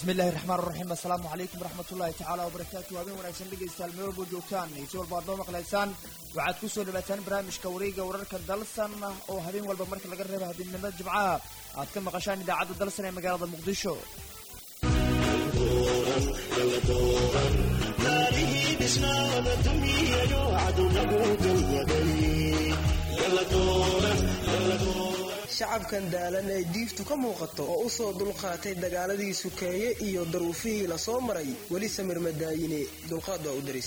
bismi illaahi raxmaan raxiim assalaamu calaykum waraxmatullaahi tacaala wabarakaatu habeen wanaagsan dhegaystayaal meel walbo joogtaan iyo si walba aad noo maqlaysaan waxaad ku soo dhawaataan barnaamijka wareega wararka dalsan oo habeen walba marka laga reebo habeennimada jimcaha aad ka maqashaan idaacadda dalsan ee magaalada muqdisho shacabkan daalan ee diiftu ka muuqato oo u soo dulqaatay dagaaladii sukeeye iyo daruufihii la soo maray weli samir madaayine dulqaad waa u daris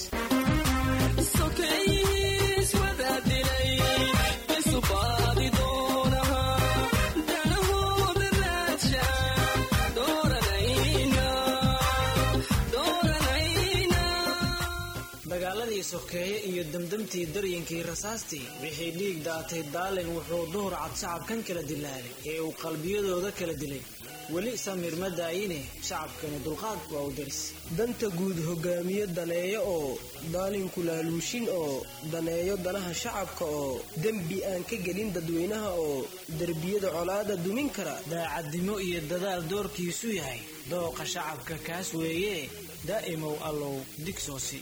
dagaaladii sokeeye iyo damdamtii daryankii rasaastii wixii dhiig daatay daalin wuxuu duhur cad shacabkan kala dilaalay ee uu qalbiyadooda kala dilay weli samir ma daayine shacabkani dulqaad waa u daris danta guud hogaamiye daneeyo oo daalinku laaluushin oo daneeyo danaha shacabka oo dembi aan ka gelin dadweynaha oo derbiyada colaada dumin kara daacadnimo iyo dadaal doorkiisu yahay dooqa shacabka kaas weeye daa'imow allow digsoosi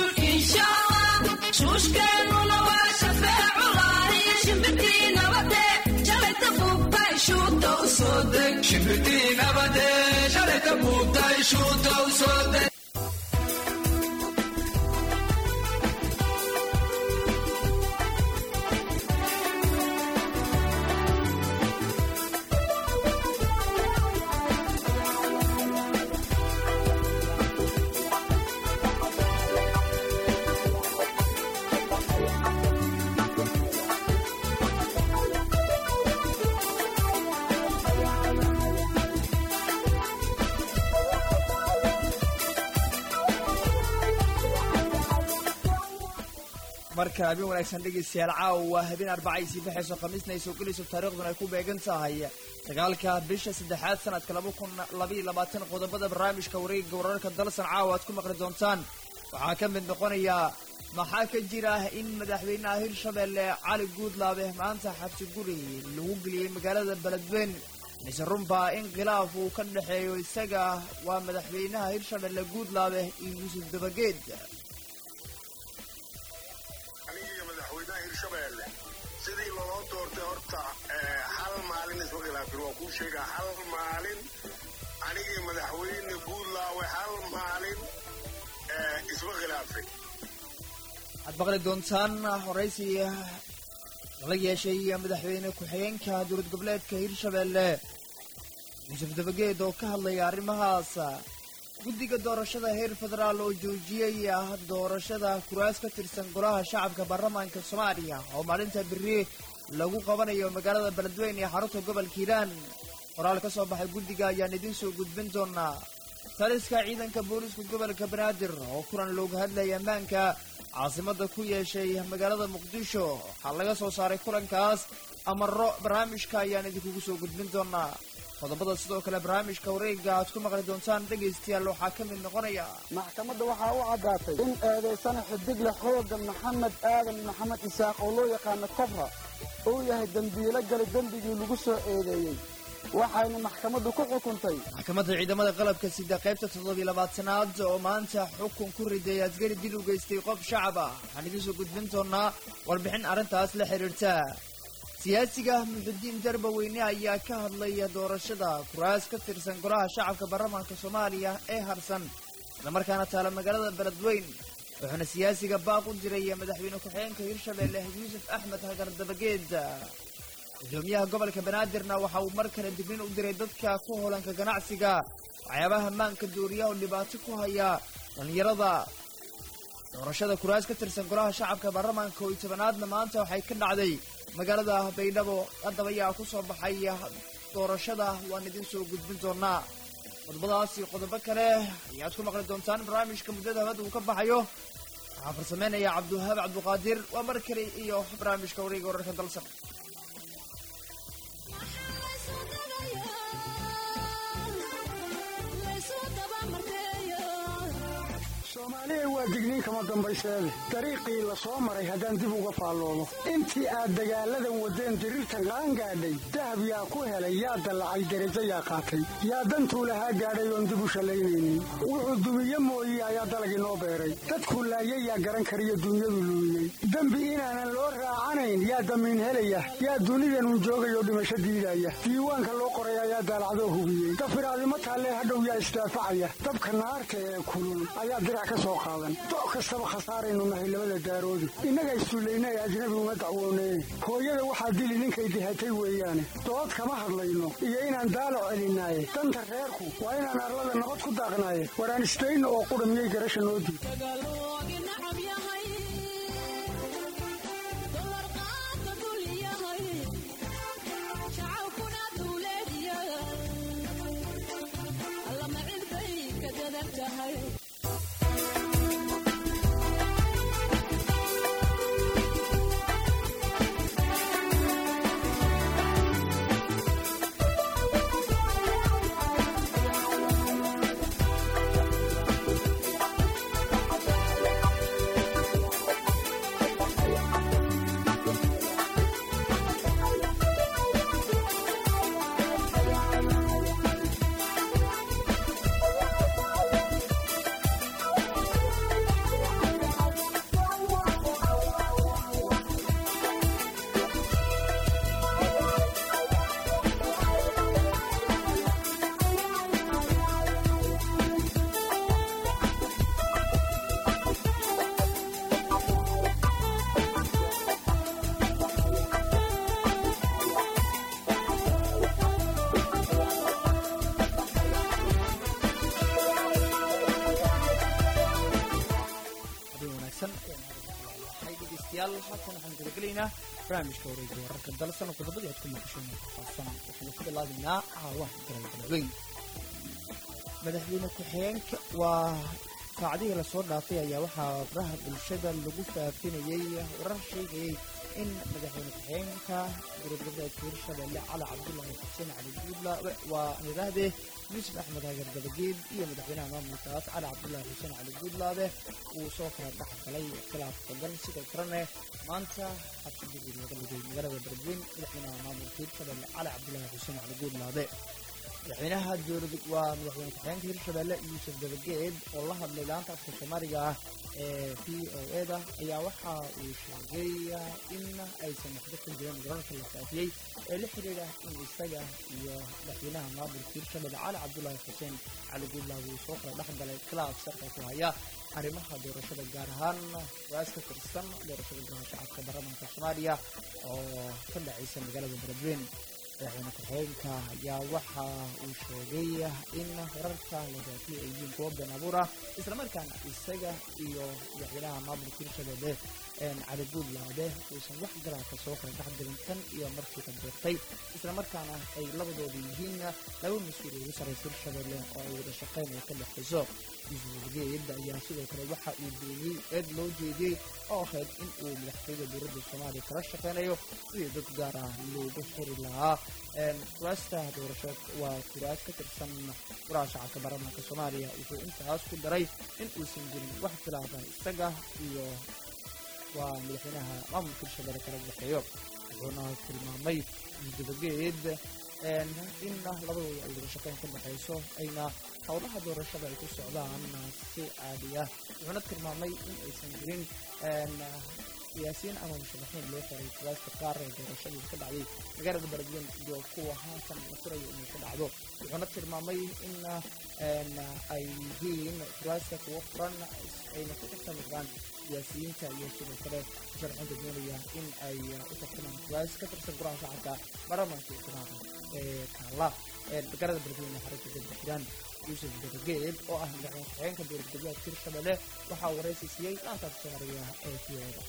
shuushkeennuna waa shafeeculaay shimbirtii nabade shalayta buubtay shuuta u soo deg shimbirtii nabade shalayta buubtay shuuta u soo deg marka habeen wanaagsan dhegaystayaal caawa waa habeen arbaca ay sii baxayso khamiisna ay soo gelayso taariikhduna ay ku beegan tahay sagaalka bisha saddexaad sanadka laba kun labaiyo labaatan qodobada barnaamijka wareegga wararka dalsan caawa aad ku maqli doontaan waxaa ka mid noqonaya maxaa ka jira in madaxweynaha hirshabelle cali guudlaabe maanta xabsi guri lagu geliyey magaalada beledweyn mise runbaa in khilaaf uu ka dhexeeyo isaga waa madaxweynaha hirshabelle guudlaabe iyo yuusuf dabageed anigiiyo madaxweynaha hirshabeelle sidii loloo doortay horta hal maalin isma khilaafin waa kuu sheegaa hal maalin anigii madaxweyne guudlaawe hal maalin isma khilaafin waxaad maqli doontaan horaysi la yeeshay madaxweyne ku-xigeenka dowlad goboleedka hirshabelle yuusuf dabageed oo ka hadlaya arrimahaas guddiga doorashada heer federaal oo joojiyey doorashada kuraas ka tirsan golaha shacabka baarlamaanka soomaaliya oo maalinta beri lagu qabanayo magaalada beledweyn ee xarunta gobolka hiiraan qoraal ka soo baxay guddiga ayaan idiin soo gudbin doonaa taliska ciidanka booliiska gobolka banaadir oo kulan looga hadlaya ammaanka caasimada ku yeeshay magaalada muqdisho waxaa laga soo saaray kulankaas amaro barnaamijka ayaan idinkugu soo gudbin doonaa qodobada sidoo kale barnaamijka wareega aad ku maqli doontaan dhegaystayaal waxaa ka mid noqonaya maxkamadda waxaa u caddaatay in eedaysana xidigle xooga maxamed aadan maxamed isaaq oo loo yaqaano kobra uu yahay dembiilo gali dembigii lagu soo eedeeyey waxayna maxkamaddu ku xukuntay maxkamadda ciidamada qalabka sida qaybta toddobiyo labaatanaad oo maanta xukun ku riday asgari dil u geystay qof shacab ah waxaan idiin soo gudbin doonaa warbixin arrintaas la xidhiirta siyaasiga muxudiin darbaweyne ayaa ka hadlaya doorashada kuraas ka tirsan golaha shacabka baarlamaanka soomaaliya ee harsan islamarkaana taala magaalada beledweyn wuxuuna siyaasiga baaq u diray madaxweyne ku-xigeenka hirshabelle yuusuf axmed hagar dabageed gudoomiyaha gobolka banaadirna waxa uu mar kale dignin u diray dadka ku hoolanka ganacsiga waxyaabaha maanka dooriyaha oo dhibaato ku haya dhallinyarada doorashada kuraas ka tirsan golaha shacabka baarlamaanka oo iyo tobanaadna maanta waxay ka dhacday magaalada baydhabo haddaba ayaa ku soo baxay doorashada waan idiin soo gudbin doonaa qodobadaas iyo qodobo kale ayaad ku maqli doontaan barnaamijka muddada habada uu ka baxayo waxaa farsameynaya cabdiwahaab cabduqaadir waa mar kale iyo barnaamijka wareega wararka dalsan soomaaliya waa digniin kama dambayseede dariiqii la soo maray haddaan dib uga faalloobo intii aad dagaalladan waddeen diriirtan qaan gaadhay dahab yaa ku helay yaa dallacay derajo yaa qaatay yaa dantuu lahaa gaadhay oon dib u shallaynaynin wuxuu dumiye mooye ayaa dalagii noo beeray dadkuu laayay yaa garan kariyo dunyadu luumiyey dembi inaanan loo raacanayn yaa damiin helaya yaa dunidanun joogayoo dhimasho diidaya diiwaanka loo qoray ayaa daalacdoo hubiyey dafiraadimo taallee hadhow yaa isdaafacaya dabka naarta ee kulul ayaa dirac ka soo qaadan doc kastaba khasaaraynu nahay labada daaroodi innaga issullayna ee ajnabi uma dacwoonee hooyada waxaa dili ninkay dihatay weeyaane dood kama hadlayno iyo inaan daalo celinaaye danta reerku waa inaan arlada nabad ku daaqnaaye waraan isdayno oo qudha miyay garasha noo diid dhegeystayaal halkan waxaan gudagelaynaa barnaamijka wareega wararka dalsan oo qodobadii aad ku maqasheen faahfaahsan waxaynu ku bilaabaynaa caawaha galgalbeyn madaxweyne ku-xigeenka waa saacadihii lasoo dhaafay ayaa waxaa baraha bulshada lagu faafinayey warar sheegayey in madaxweyne ku-xigeenka gurubgoboleedka hirshabelle cali cabdullaahi xuseen cali guudlaabe waa nidaahdee yuusuf axmed hagar dabageed iyo madaxweynaha maamulkaas cali cabdullaahi xuseen cali guudlaabe uu soo kala dhex galay khilaaf badan sidoo kalena maanta xabsigii laga dhigay magaalada beledweyn madaxweynaha maamulka hirshabelle cali cabdullaahi xuseen cali guudlaabe madaxweynaha dowlad waa madaxweyne ku-xigeenka hirshabelle yuusuf dabageed oo la hadlay laanta afka soomaaliga ah ee v o eda ayaa waxa uu sheegay in aysan waxba ka jirin wararka la faafiyey ee la xiriira in isaga iyo madaxweynaha maamulka hirshabelle cali cabdullaahi xuseen cali guudlaab uu soo kala dhex galay khilaaf sarka ku haya arrimaha doorashada gaar ahaan waas ka tirsan doorashada golaha shacabka baarlamaanka soomaaliya oo ka dhacaysa magaalada beledweyn madaxweyne ku-xigeenka ayaa waxa uu sheegay in wararka la faafiyey ay yihiin kuwo been abuur ah islamarkaana isaga iyo madaxweynaha maamulka hirshabelle cali guudlaade uusan wax galaadka soo kala dhex gelin tan iyo markii ka doortay islamarkaana ay labadooda yihiin laba mas-uul ugu sarraysa hirshabelle oo ay wada shaqayn ay ka dhexayso yuusufgeed ayaa sidoo kale waxa uu beeniyey eed loo jeediyey oo ahayd in uu madaxtooyada dowladda soomaaliya kala shaqaynayo sidii dad gaar ah loogu xiri lahaa kuraasta doorasho waa kuraas ka tirsan golaha shacabka baarlamaanka soomaaliya wuxuu intaas ku daray in uusan jirin wax khilaafa isaga iyo waa madaxweynaha maamulka hirshabelle kala dhexeeyo wuxuuna tilmaamay dabageed in labadooda ay wada shaqeyn ka dhexayso ayna howlaha doorashada ay ku socdaan si caadi ah wuxuuna tilmaamay in aysan jirin siyaasiyiin ama musharaxiin loo xiray kuraasta qaar ee doorashadii ka dhacday magaalada beledweyn iyo kuwa haatan la furayo inay ka dhacdo wuxuuna tilmaamay in ay yihiin kuraasta kuwo furan ayna ku tartamiraan siyaasiyiinta iyo sidoo kale musharaxiinta doonaya in ay u tartamaan kuraas ka tirsan golaha shacabka baarlamaanka islaamka ee taala magaalada beledweyne xarunta degda xiraan yuusuf dabageed oo ah madaxweyne ku-xigeenka dowlad goboleedka hirshabelle waxaa waraysi siiyey laantaas soomaaliga ee fiyoda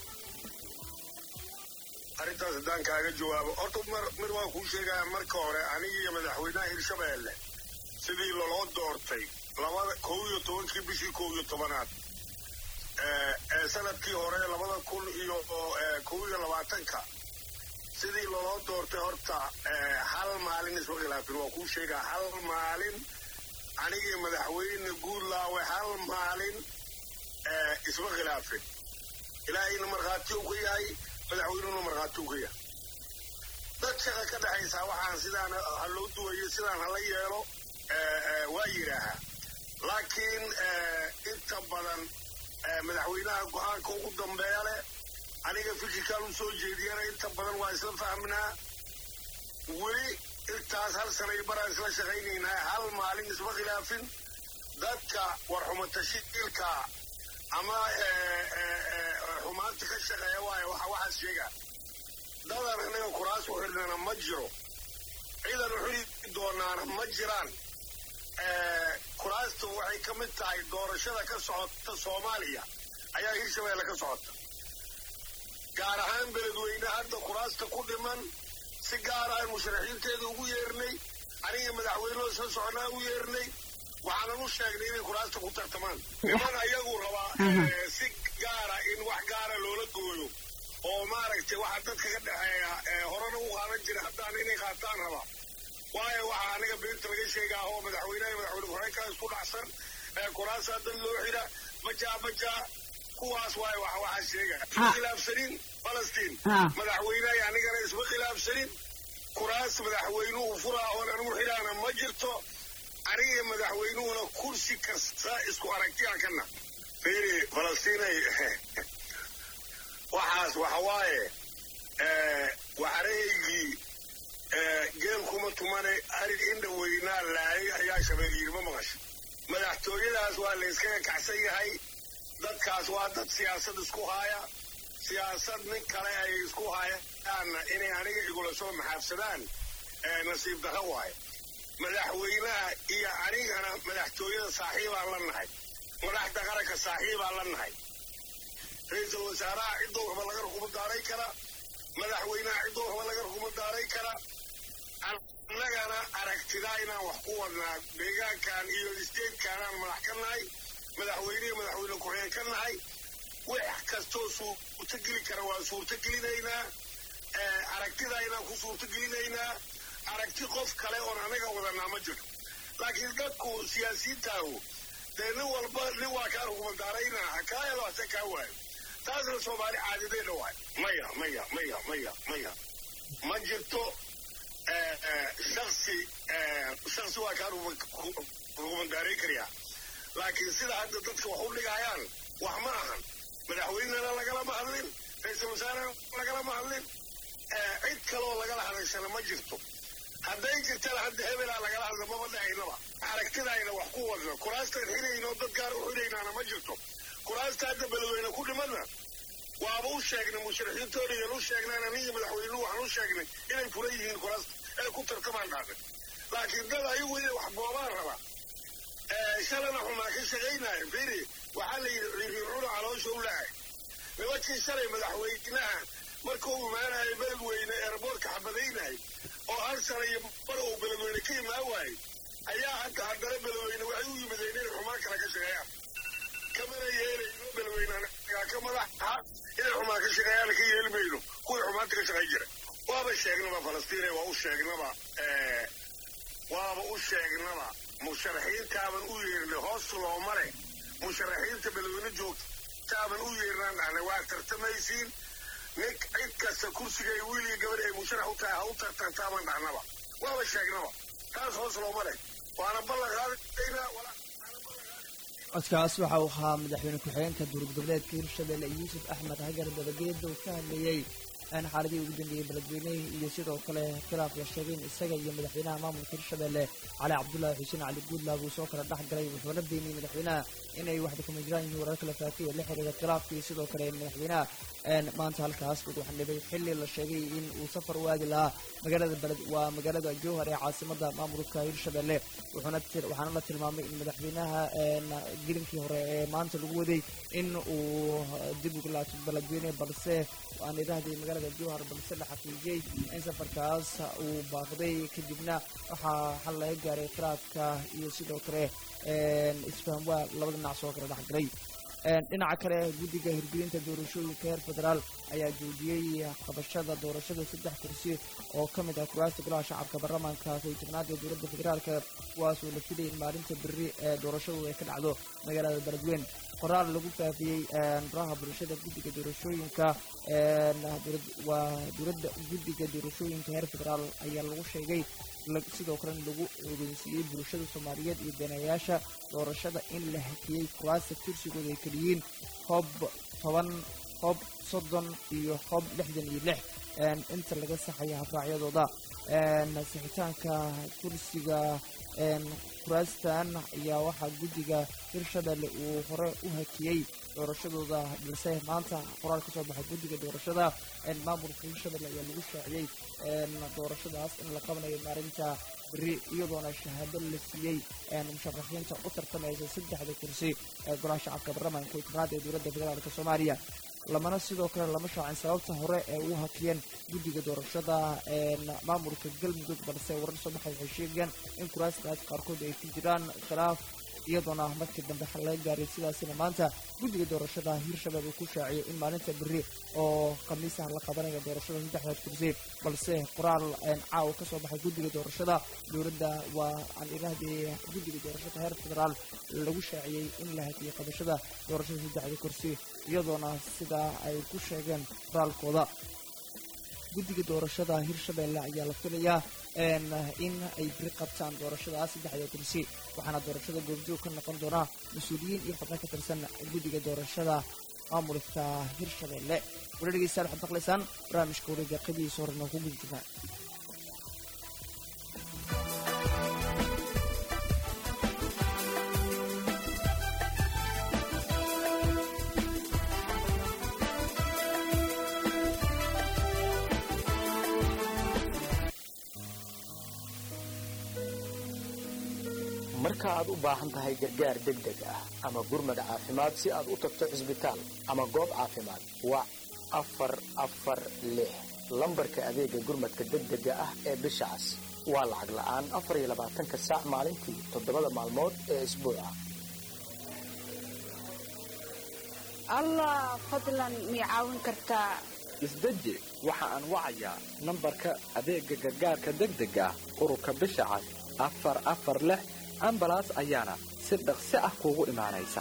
arrintaas haddaan kaaga jawaabo horta mar mid waan kuu sheegaya marka hore aniga iyo madaxweynaha hirshabelle sidii loloo doortay labada kow iyo tobankii bishii kow iyo tobanaad ee sanadkii hore labada kun iyo kow iyo labaatanka sidii loloo doortay horta hal maalin isma khilaafin waa kuu sheegaa hal maalin anigii madaxweyne guudlaawe hal maalin isma khilaafin ilaahayna markhaati uu ka yahay madaxweynuhuna markhaati uu ka yahay dad shaqa ka dhexaysaa waxaan sidaan ha loo duwayo sidaan hala yeelo waa yidhaahaa laakiin inta badan madaxweynaha go-aanka ugu dambeeya leh aniga fikirkaan u soo jeediyana inta badan waa isla fahmnaa weli intaas hal sanay baraan isla shaqaynaynaa hal maalin isma khilaafin dadka warxuma tashiilka ama xumaanta ka shaqeeya waayo waxa waxaas sheegaa dadan anaga kuraas u xidhnana ma jiro ciidan u xidhi doonaana ma jiraan kuraastu waxay ka mid tahay doorashada ka socota soomaaliya ayaa hirshabeelle ka socota gaar ahaan beledweyne hadda kuraasta ku dhiman si gaaraan musharaxiinteeda ugu yeernay aniga madaxweynehoo soo soconaa u yeernay waxaanan u sheegnay inay kuraasta ku tartamaan niman ayagu rabaa si gaara in wax gaara loola gooyo oo maaragtay waxa dadka ka dhexeeya horena u qaadan jira haddaan inay qaataan rabaa waayo waxaa aniga beenta laga sheegaa oo madaxweynaha madaxweyne ku-xigeenkaa isku dhacsan kuraasaa dad loo xidha majaa majaa kuwaas waayo wax waxaa sheega khilaafsanin falastiin madaxweynaha anigana isma khilaafsanin kuraas madaxweynuhu furaa oon anigu xidhaana ma jirto aniga madaxweynuhuna kursi kasta isku aragtiyaa kana fiiri falastiinay waxaas waxa waaye waxarehaygii geel kuma tumane arig indha weynaa laayay ayaa shabeel yidhi ma maqasho madaxtooyadaas waa la yskaga kacsan yahay dadkaas waa dad siyaasad isku haaya siyaasad nin kale ay isku hayaanna inay aniga igula soo maxaabsadaan nasiib darro waayo madaxweynaha iyo anigana madaxtooyada saaxiibaan la nahay madaxda qaranka saaxiibaan la nahay ra-iisul wasaaraha ciddoo waxba laga rukumo daaray kara madaxweynaha ciddoo waxba laga rukumo daaray kara annagana aragtidaa inaan wax ku wadnaa deegaankan iyo isteedkaanaan madax ka nahay madaxweynihii madaxweyne ku-xigeen ka nahay wax kastoo suurtogeli kara waa suurtogelinaynaa aragtidaa inaan ku suurtogelinaynaa aragti qof kale oon anaga wadanaa ma jirto laakiin dadku siyaasiyiintaahu dee nin walba nin waa kaa rukumandaaraynaa ha kaa helo hase kaa waayo taasna soomaali caadideedha waayo maya maya maya maya maya ma jirto shaksi shaksi waa kaa rukumandaarayn karayaa laakiin sida hadda dadka wax u dhigayaan wax ma ahan madaxweynena lagalama hadlin ra-iisul wasaarena lagalama hadlin cid kaloo lagala hadashana ma jirto hadday jirtana hadda hebelaa lagala hadla maba dhahaynaba aragtidayna wax ku wadna kuraastaan xidhaynoo dad gaar u xidhaynaana ma jirto kuraasta hadda beledweyne ku dhimadna waaba u sheegnay musharaxiintoodayan u sheegnaan aniga madaxweynuhu waxaan u sheegnay inay furan yihiin kuraasta ee ku tartamaan dhaafay laakiin dad ayagu inay wax boobaan raba shalana xumaa ka shaqaynaayo firi waxaa la yidhi ciriircuna caloosha u lahay nimankii shalay madaxweynaha markuu imaanayo beledweyne eerboorka xabadaynay oo hal sana iyo bar uu beledweyne ka imaan waayey ayaa hadda haddana beledweyne waxay u yimideen inay xumaan kale ka shaqeeyaan kamana yeelayno beledweynegaa ka madaxa inay xumaan ka shaqeeyaan ka yeeli mayno kuwii xumaanta ka shaqayn jira waaba sheegnaba falastiine waa u sheegnaba waaba u sheegnaba musharaxiintaaban u yeernay hoos looma leh musharaxiinta beledweyne joogtaaban u yeernaan dhahnay waa tartamaysiin nin cid kasta kursigay wiiliga gabadh ay musharax u tahay ha u tartantaaban dhahnaba waaba sheegnaba taas hoos looma leh waana ballan qaadaynaa codkaas waxa uu ahaa madaxweyne ku-xigeenka dowlad goboleedka hirshabelle yuusuf axmed hagar dabageeda uu ka hadlayey xaaladii ugu dambeeyey beledweynihii iyo sidoo kale khilaaf la sheegay in isaga iyo madaxweynaha maamulka hirshabelle cali cabdullaahi xuseen cali guudlaab uu soo kala dhex galay wuxuuna beeniyey madaxweynaha inay waxba kama jiraan yihiin warar kala faafiyay la xiriira khilaafkii sidoo kale madaxweynaha maanta halkaas ugu xandhibay xilli la sheegay in uu safar u aadi lahaa magaalada beled waa magaalada jowhar ee caasimada maamulka hirshabelle wuxuuna waxaana la tilmaamay in madaxweynaha gelinkii hore ee maanta lagu waday in uu dib ugu laabto beledweyne balse aan idhaahdii magaalada jowhar balse la xaqiijiyey in safarkaas uu baaqday kadibna waxaa xal laga gaaray khilaafka iyo sidoo kale isfahamwaa labada dhinac soo kala dhex galay dhinaca kale guddiga hirgelinta doorashooyinka heer federaal ayaa joojiyey qabashada doorashada saddex kursi oo ka mid ah kuraasta golaha shacabka baarlamaanka koy tobnaad ee dowladda federaalka kuwaasoo la filayay in maalinta berri ee doorashadu ay ka dhacdo magaalada beledweyn qoraal lagu faafiyey baraha bulshada guddiga doorashooyinka waa dowladda guddiga doorashooyinka heer federaal ayaa lagu sheegay sidoo kalena lagu ogeysiiyey bulshada soomaaliyeed iyo daneeyaasha doorashada in la hakiyey kuraasta kursigooda ay keliyiin hoob toban hoob soddon iyo hoob lixdan iyo lix inta laga saxaya habraacyadooda sixitaanka kursiga kuraastan ayaa waxaa guddiga hirshabelle uu hore u hakiyey doorashadooda balse maanta qoraal ka soo baxay guddiga doorashada maamulka hirshabelle ayaa lagu shaaciyey doorashadaas in la qabanayo maalinta beri iyadoona shahaado la siiyey musharaxiinta u tartamaysa saddexda kursi ee golaha shacabka baarlamaanka koy tobnaad ee dowladda federaalk soomaaliya lamana sidoo kale lama shaacin sababta hore ee ugu hakiyeen guddiga doorashada maamulka galmudug balse warar soo baxay waxay sheegayaan in kuraastaas qaarkood ay ku jiraan khilaaf iyadoona markii dambe xal laga gaaray sidaasina maanta guddiga doorashada hirshabelle uu ku shaaciyay in maalinta berri oo khamiisaha la qabanaya doorashada saddexdaas kursi balse qoraal caawa ka soo baxay guddiga doorashada dowladda waa aan idhaahdee guddiga doorashada heer federaal lagu shaaciyey in la hakiyey qabashada doorashada saddexda kursi iyadoona sidaa ay ku sheegeen qoraalkooda guddiga doorashada hirshabelle ayaa la filayaa in ay biri qabtaan doorashadaas saddexda kursi waxaana doorashada goobjoog ka noqon doonaa mas-uuliyiin iyo xubno ka tirsan guddiga doorashada maamulka hirshabelle wala dhegeystayaal waxaad maqlaysaan barnaamijka wareega qadihiisa hore noo ku guda jirnaa marka aad u baahan tahay gargaar degdeg ah ama gurmad caafimaad si aad u tagto cisbitaal ama goob caafimaad wac afar afar lix lambarka adeega gurmadka degdega ah ee bisha cas waa lacag la'aan afar iyo labaatanka saac maalintii toddobada maalmood ee isbuuca allah fadlan mii caawin kartaa isdeji waxa aan wacayaa nambarka adeegga gargaarka degdega ah ururka bisha cas afar afar lix ambalaas ayaana si dhaqsi ah kuugu imaanaysa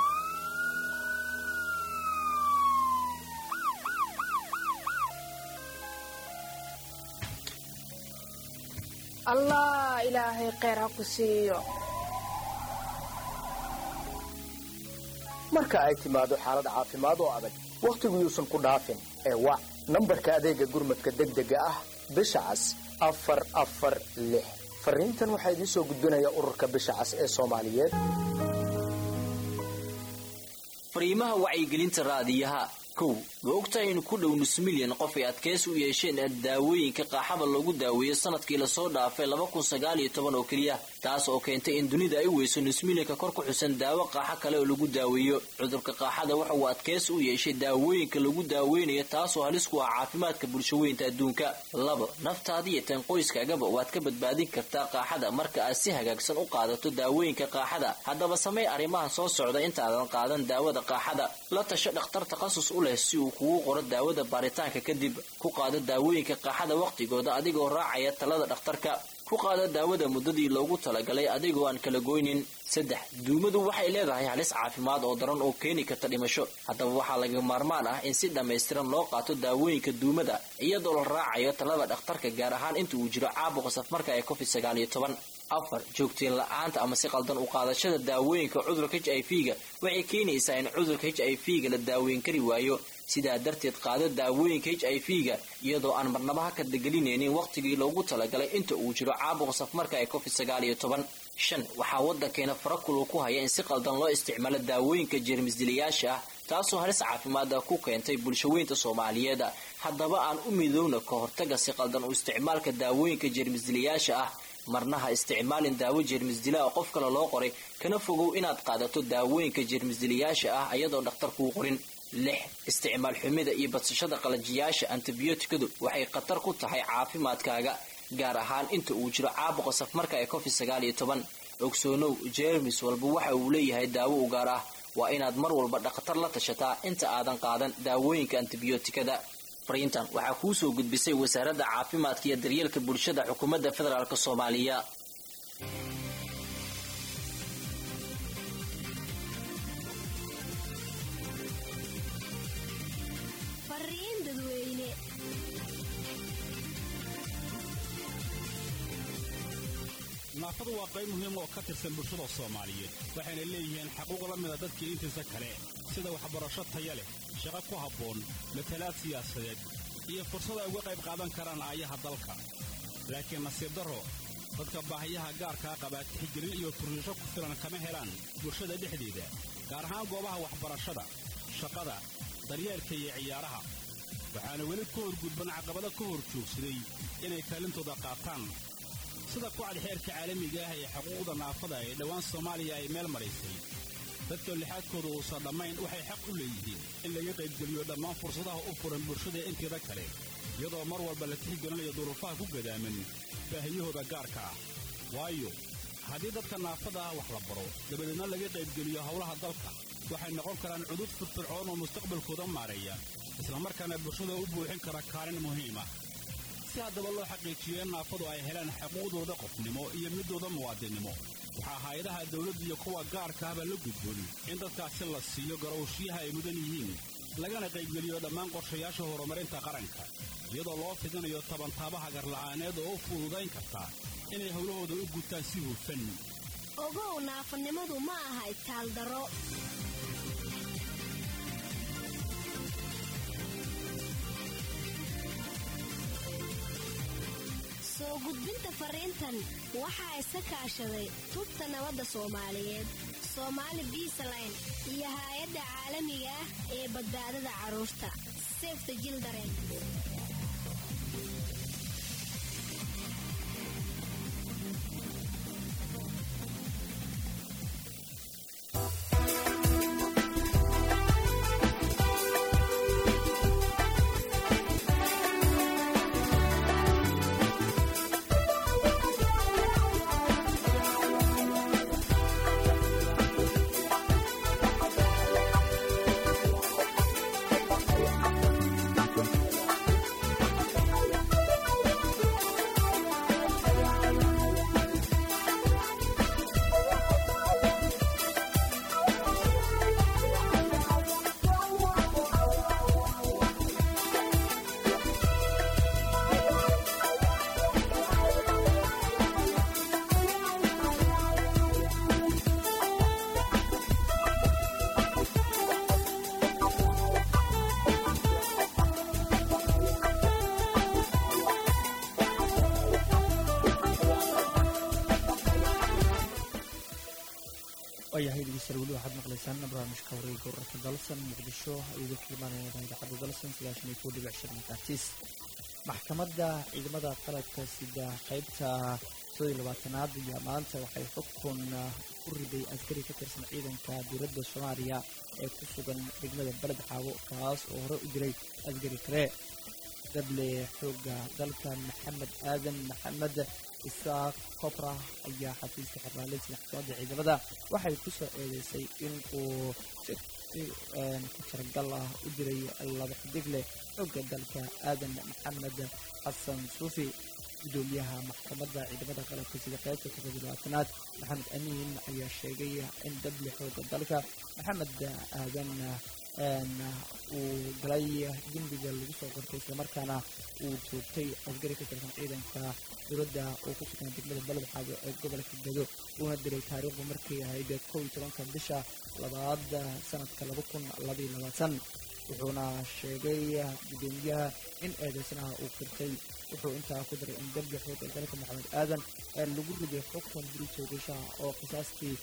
allah ilaahay kheyr ha ku siiyo marka ay timaado xaalad caafimaad oo adag wakhtigu yuusan ku dhaafin ee wac nambarka adeegga gurmadka degdega ah bisha cas afar afar lix fariintan waxaa idiin soo gudbinaya ururka bisha cas ee soomaaliyeed fariimaha wacyigelinta raadiyaha kow ma ogtahay in ku dhow nus milyan qof ay adkeys u yeesheen daawooyinka qaaxada loogu daaweeyo sanadkii lasoo dhaafay laba kun sagaal iyo toban oo keliya taas oo keentay in dunida ay weyso nus milyanka kor ku xusan daawo qaaxo kale oo lagu daaweeyo cudurka qaaxada waxa uu adkeys u yeeshay daawooyinka lagu daaweynayo taasoo halis ku ah caafimaadka bulshaweynta adduunka labo naftaada iyo tan qoyskaagaba waad ka badbaadin kartaa qaaxada marka aad si hagaagsan u qaadato daawooyinka qaaxada haddaba samey arrimahan soo socda intaadan qaadan daawada qaaxada la tasho dhakhtar takhasus u leh si uu kugu qoro daawada baaritaanka kadib ku qaado daawooyinka qaaxada wakhtigooda adigoo raacaya talada dhakhtarka ku qaado daawada muddadii loogu talagalay adigoo aan kala goynin saddex duumadu waxay leedahay halis caafimaad oo daran oo keeni karta dhimasho haddaba waxaa laga maarmaan ah in si dhammaystiran loo qaato daawooyinka duumada iyadoo la raacayo talada dhakhtarka gaar ahaan inta uu jiro caabuqa safmarka ee covid sagaal iyo toban afar joogtiin la-aanta ama si qaldan u qaadashada daawooyinka cudurka h i v ga waxay keenaysaa in cudurka h i v ga la daaweyn kari waayo sidaa darteed qaado daawooyinka h i v ga iyadoo aan marnaba ha kadagelinaynin wakhtigii loogu talagalay inta uu jiro caabuqa safmarka ee covid sagaal iyo toban shan waxaa waddankeena farakulu ku haya in si qaldan loo isticmaalo daawooyinka jeermisdilayaasha ah taasoo halis caafimaada ku keentay bulshaweynta soomaaliyeed haddaba aan u midoowna ka hortaga si qaldan u isticmaalka daawooyinka jeermisdilayaasha ah marna ha isticmaalin daawo jeermisdila oo qof kale loo qoray kana fogow inaad qaadato daawooyinka jeermisdilayaasha ah ayadoon dhakhtar kuu qorin lix isticmaal xumida iyo badsashada qalajiyaasha antibiyootikadu waxay khatar ku tahay caafimaadkaaga gaar ahaan inta uu jiro caabuqa safmarka ee covid sagaal iyo toban ogsoonow jeermis walba waxa uu leeyahay daawo u gaar ah waa inaad mar walba dhakhtar la tashataa inta aadan qaadan daawooyinka antibiyootikada fariintan waxaa kuu soo gudbisay wasaaradda caafimaadka iyo daryeelka bulshada xukuumadda federaalk soomaaliya fariin dadweyne naafadu waa qayb muhiim oo ka tirsan bulshada soomaaliyeed waxayna leeyihiin xaquuq la mida dadkii intiisa kale sida waxbarasho taya leh shaqo ku habboon matalaad siyaasadeed iyo fursad ay uga qayb qaadan karaan aayaha dalka laakiin nasiib darro dadka baahiyaha gaarkaa qabaa tixgelin iyo turriisho ku filan kama helaan bulshada dhexdeeda gaar ahaan goobaha waxbarashada shaqada daryeelka iyo ciyaaraha waxaana weli ku horgudban caqabado ka hor joogsaday inay kaalintooda qaataan sida kucad xeerka caalamiga ah ee xuquuqda naafada ee dhowaan soomaaliya ay meel maraysay dadka lixaadkooda uusan dhammayn waxay xaq u leeyihiin in laga qaybgeliyo dhammaan fursadaha u furan bulshada inteeda kale iyadoo mar walba la tixgelinayo duruufaha ku gadaaman baahiyahooda gaarka ah waayo haddii dadka naafada ah wax la baro dabadeedna laga qaybgeliyo howlaha dalka waxay noqon karaan cudud firfircoon oo mustaqbalkooda maareeya islamarkaana bulshada u buuxin kara kaalin muhiima si haddaba loo xaqiijiyo in naafadu ay helaan xuquuqdooda qofnimo iyo midooda muwaadinnimo waxaa hay-adaha dawladda iyo kuwa gaarka ahba la gudboon in dadkaasi la siiyo garowshiyaha ay mudan yihiin lagana qaybgeliyo dhammaan qorshayaasha horumarinta qaranka iyadoo loo fidinayo tabantaabaha garla'aaneed oo u fududayn karta inay howlahooda u gutaan si hufan ogow naafanimadu ma aha itaaldaro soo gudbinta fariintan waxaa iska kaashaday tubta nabadda soomaaliyeed soomaali biisaline iyo haay-adda caalamiga ah ee badbaadada carruurta sefta jildaren waayahay dhegeystayaal weli waxaad maqlaysaan barnaamijka wareegga wararka dalsan muqdisho iyadoo ka imaanaya idaacadda dalsan sagaashan iyo kow dhibic shan makaartiis maxkamadda ciidamada qalabka sida qaybta soo iyo labaatanaad iyo maanta waxay xukun ku riday askari ka tirsan ciidanka dowladda soomaaliya ee ku sugan degmada beled xaabo kaas oo hore u jiray askari kale dable xooga dalka maxamed aadan maxamed isaaq kobra ayaa xafiiska xirnaaleysiga xukuumadda ciidamada waxay ku soo eedeysay in uu si ku tiragal ah u diray laba xidig leh xooga dalka aadan maxamed xasan suufi gudoomiyaha maxkamadda ciidamada qalabka sida qaybta toddoba labaatanaad maxamed amiin ayaa sheegay in dable xooga dalka maxamed aadan uu galay dembiga lagu soo qortay islamarkaana uu joogtay askari ka tirsan ciidanka dowladda oo ku sugan degmada beled xaabo ee gobolka gado uuna diray taariikhdu markay ahayd kow iyo tobanka bisha labaad sanadka laba kun labaiyo labaatan wuxuuna sheegay gudoomiyaha in eedeysanaha uu qirtay wuxuu intaa ku daray in dembi xooga dalka maxamed aadan lagu riday xukun diri joogashaha oo qisaastii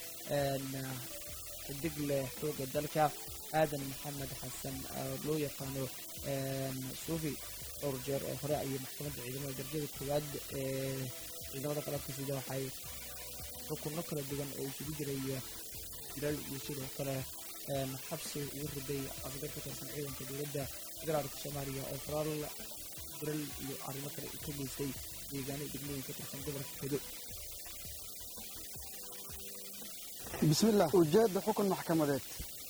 xidig leh xooga dalka aadan maxamed xasan loo yaqaano suufi dhowr jeer oo hore ayay maxkamadda ciidamada darajada koowaad ee ciidamada qalabka sida waxay xukunno kala duwan oo isugu jiray dilal iyo sidoo kale xabsi ugu riday afgar ka tirsan ciidanka dowladda federaalka soomaaliya oo faraal dilal iyo arrimo kale ka geystay deegaano degmooyin ka tirsan gobolka gedo bismillaah ujeedda xukun maxkamadeed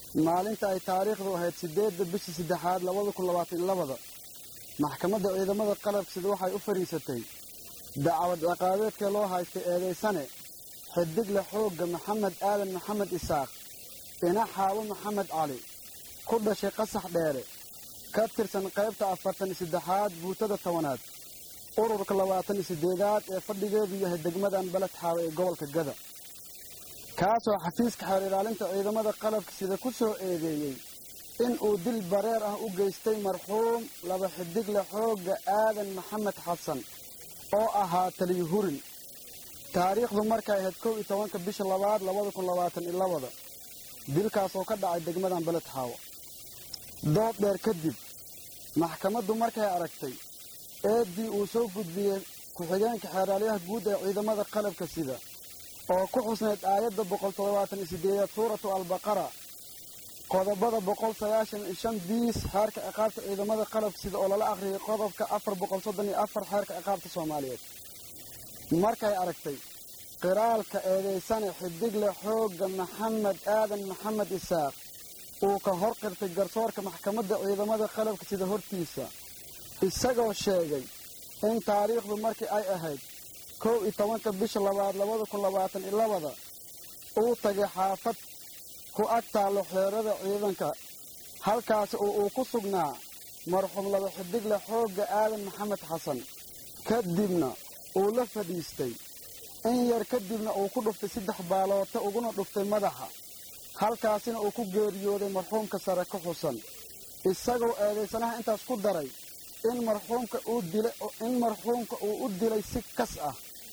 maalinta ay taariikhdu ahayd siddeedda bishii saddexaad labada kun labaatan labada maxkamadda ciidamada qalabka sida waxay u fadhiisatay dacwad ciqaabeedkee loo haystay eedaysane xidigle xoogga maxamed aadan maxamed isaaq ina xaabo maxamed cali ku dhashay qasax dheere ka tirsan qaybta afartan iyo saddexaad buutada tobanaad ururka labaatan iyo siddeedaad ee fadhigeedu yahay degmadan beled xaawe ee gobolka gada kaasoo xafiiska xeer ilaalinta ciidamada qalabka sida ku soo eedeeyey in uu dil bareer ah u geystay marxuum laba xidigle xoogga aadan maxamed xasan oo ahaa taliyo hurin taariikhdu markay ahayd kow iyo tobanka bisha labaad labada kun labaatan iyo labada dilkaasoo ka dhacay degmadan beled xaawo dood dheer kadib maxkamaddu markay aragtay eeddii uu soo gudbiyey ku-xigeenka xeeraalyaha guud ee ciidamada qalabka sida oo ku xusnayd aayadda boqol toddobaatan iyo siddeedaad suuratu albaqara qodobada boqol sagaashan iyo shan biis xeerka ciqaabta ciidamada qalabka sida oo lala akhriyay qodobka afar boqol soddon iyo afar xeerka ciqaabta soomaaliyeed markay aragtay qiraalka eedaysane xidigle xoogga maxamed aadan maxamed isaaq uu ka hor qirtay garsoorka maxkamadda ciidamada qalabka sida hortiisa isagoo sheegay in taariikhdu markii ay ahayd kow iyo tobanka bisha labaad labada kun labaatan iyo labada uu tagay xaafad ku ag taallo xeerada ciidanka halkaasi oo uu ku sugnaa marxuum laba xidigle xoogga aadan maxamed xasan kadibna uu la fadhiistay in yar kadibna uu ku dhuftay saddex baaloota uguna dhuftay madaxa halkaasina uu ku geeriyooday marxuumka sare ka xusan isagoo eedaysanaha intaas ku daray in marxuumka uu dilay in marxuumka uu u dilay si kas ah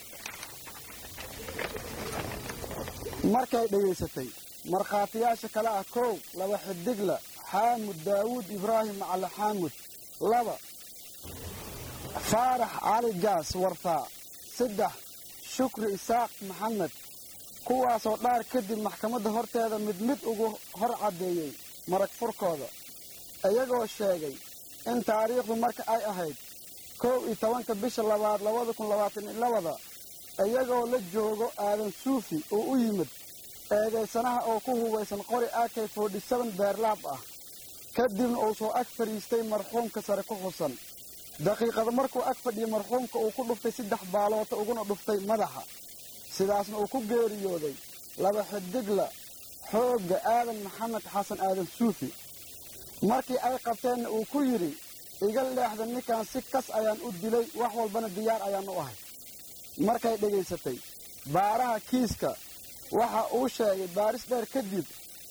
markay dhegaysatay markhaatiyaasha kale ah kow laba xidigla xaamud daawuud ibraahim macali xaamud laba faarax cali gaas wartaa saddex shukri isaaq maxamed kuwaasoo dhaar kadib maxkamadda horteeda mid mid ugu hor caddeeyey marag furkooda iyagoo sheegay in taariikhdu marka ay ahayd kow iyo tobanka bisha labaad labada kun labaatan iyo labada iyagoo la joogo aadan suufi uu u yimid eedaysanaha oo ku hubaysan qori ak forty seven beerlaab ah kadibna uu soo ag fadhiistay marxuumka sare ku xusan daqiiqada markuu ag fadhiyay marxuumka uu ku dhuftay saddex baaloota uguna dhuftay madaxa sidaasna uu ku geeriyooday laba xidigla xoogga aadan maxamed xasan aadan suufi markii ay qabteenna uu ku yidhi iga leexda ninkan si kas ayaan u dilay wax walbana diyaar ayaan u ahay markay dhegaysatay baaraha kiiska waxa uu sheegay baaris dheer kadib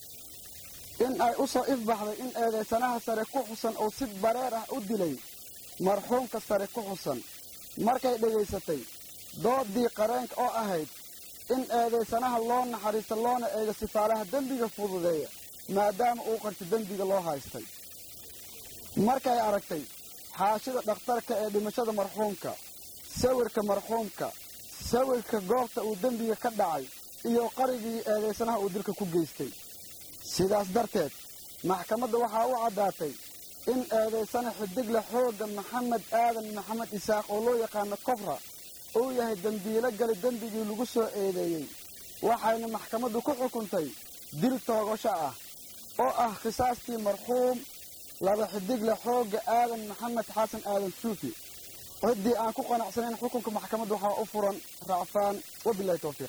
in ay u soo ifbaxday in eedaysanaha sare ku xusan uu si bareer ah u dilay marxuumka sare ku xusan markay dhegaysatay doodii qareenka oo ahayd in eedaysanaha loo naxariisto loona eego sifaalaha dembiga fududeeya maadaama uu qarti dembiga loo haystay markay aragtay xaashida dhakhtarka ee dhimashada marxuumka sawirka marxuumka sawirka goobta uu dembiga ka dhacay iyo qarigii eedaysanaha uu dilka ku geystay sidaas darteed maxkamadda waxaa u caddaatay in eedaysana xidigle xoogga maxamed aadan maxamed isaaq oo loo yaqaano kofra uu yahay dembiilo gali dembigii lagu soo eedeeyey waxayna maxkamaddu ku xukuntay dil toogasho ah oo ah khisaastii marxuum laba xidigle xoogga aadan maxamed xasan aadan suufi ciddii aan ku qanacsanayn xukunka maxkamadda waxaa u furan racfaan wabilahi towfiiq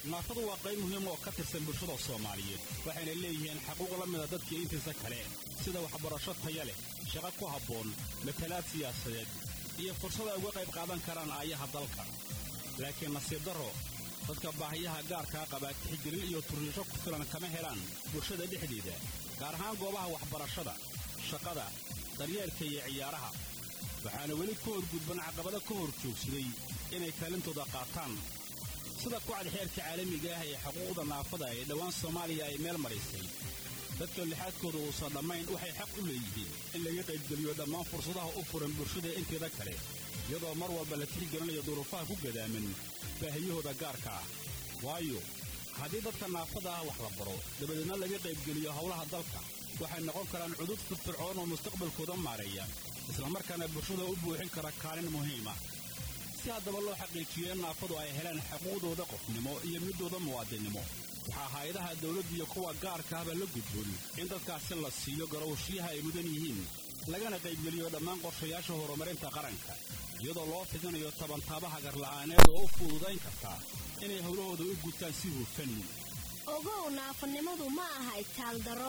naafadu waa qayb muhiim oo ka tirsan bulshada soomaaliyeed waxayna leeyihiin xaquuq la mida dadkii intiisa kale sida waxbarasho taya leh shaqo ku habboon matalaad siyaasadeed iyo fursad ay uga qayb qaadan karaan aayaha dalka laakiin nasiib darro dadka baahiyaha gaarkaa qaba tixgelin iyo turriisho ku filan kama helaan bulshada dhexdeeda gaar ahaan goobaha waxbarashada shaqada daryeelka iyo ciyaaraha waxaana weli ka horgudban caqabado ka hor joogsaday inay kaalintooda qaataan sida kucad xeerka caalamiga ah ee xuquuqda naafada ee dhowaan soomaaliya ay meel maraysay dadka lixaadkooda uusan dhammayn waxay xaq u leeyihiin in laga qaybgeliyo dhammaan fursadaha u furan bulshada inteeda kale iyadoo mar walba la tixgelinayo duruufaha ku gadaaman baahiyahooda gaarka ah waayo haddii dadka naafada ah wax la baro dabadeedna laga qaybgeliyo howlaha dalka waxay noqon karaan cudud firfircoon oo mustaqbalkooda maareeya islamarkaana bulshada u buuxin kara kaalin muhiima si haddaba loo xaqiijiyo in naafadu ay helaan xuquuqdooda qofnimo iyo midooda muwaadinnimo waxaa hay-adaha dawladda iyo kuwa gaarka ahba la gudboon in dadkaasi la siiyo garowshiyaha ay mudan yihiin lagana qaybgeliyo dhammaan qorshayaasha horumarinta qaranka iyadoo loo fidinayo tabantaabaha garla'aaneed oo u fududayn kartaa inay howlahooda u gutaan si hufan ogow naafanimadu ma aha itaaldaro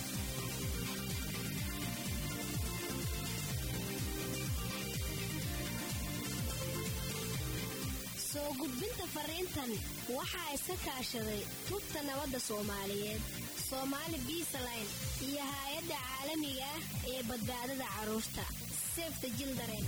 soo gudbinta fariintan waxaa iska kaashaday tubta nabadda soomaaliyeed soomaali biisaline iyo haay-adda caalamiga ah ee badbaadada carruurta sefta jildaren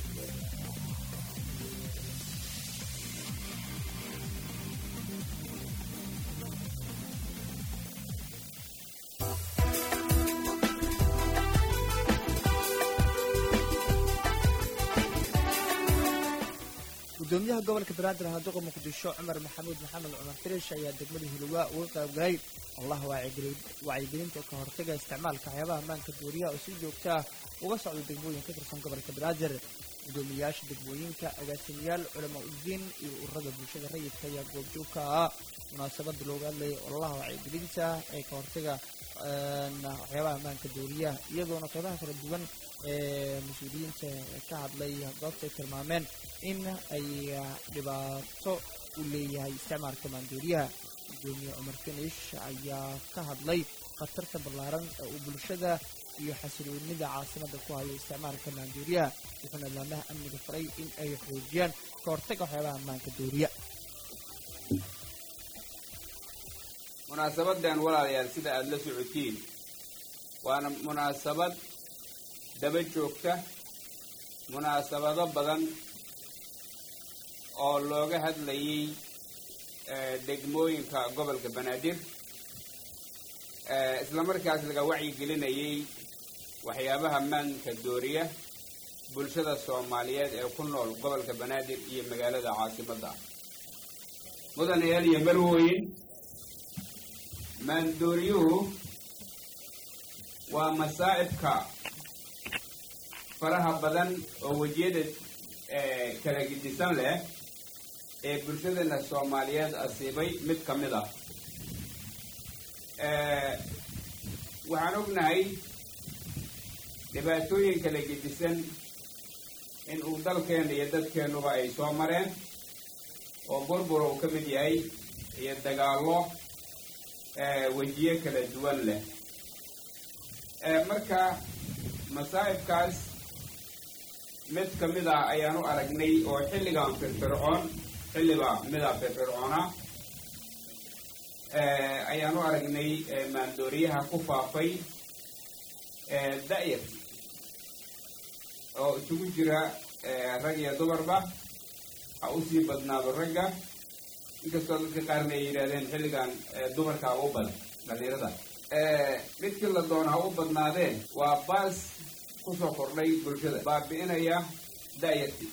gudoomiyaha gobolka banaadir haaduqa muqdisho cumar maxamuud maxamed cumar firish ayaa degmada hiluwaa uga qaybgalay allaha wacyigelinta ka hortaga isticmaalka waxyaabaha maanka duuriyaha oo si joogta ah uga socda degmooyin ka tirsan gobolka banaadir gudoomiyayaasha degmooyinka agaasimayaal culamaa udiin iyo ururada bulshada rayidka ayaa goobjoogka ah munaasabada looga hadlayay ololaha wacyigelinta ee ka hortaga waxyaabaha maanka duuriyaha iyadoona qeybaha kala duwan ee mas-uuliyiinta ka hadlay goobta ay tilmaameen in ay dhibaato u leeyahay isticmaalka maanduuriyaha gudoomiye cumar finish ayaa ka hadlay khatarta ballaaran ee uu bulshada iyo xasiloonida caasimada ku hayo isticmaalka maanduuriyaha wuxuuna laamaha amniga faray in ay xoojiyaan ka hortaga waxyaabaha maanka duuriya munaasabadan walaalayaal sida aada la socotiin waana munaasabad daba joogta munaasabado badan oo looga hadlayay degmooyinka gobolka banaadir islamarkaas laga wacyigelinayay waxyaabaha maanka dooriya bulshada soomaaliyeed ee ku nool gobolka banaadir iyo magaalada caasimadda mudanayaal iyo marwooyin maandooriyuhu waa masaa'ibka faraha badan oo wejiyada kala gidisan leh ee bulshadana soomaaliyeed asiibay mid ka mid ah waxaan ognahay dhibaatooyin kala gedisan in uu dalkeena iyo dadkeennuba ay soo mareen oo burbur uu ka mid yahay iyo dagaallo wejiyo kala duwan leh marka masaa'ibkaas mid ka mid ah ayaan u aragnay oo xilligan firfircoon xilliba mida firfircoona ayaan u aragnay maandooriyaha ku faafay da'yar oo isugu jira rag iyo dumarba ha usii badnaado ragga inkastoo dadka qaarna ay yidhahdeen xilligan dumarkaa u badan dhalinyarada midkii la doona ha u badnaadeen waa baas kusoo kordhay bulshada baabi'inaya da'yarti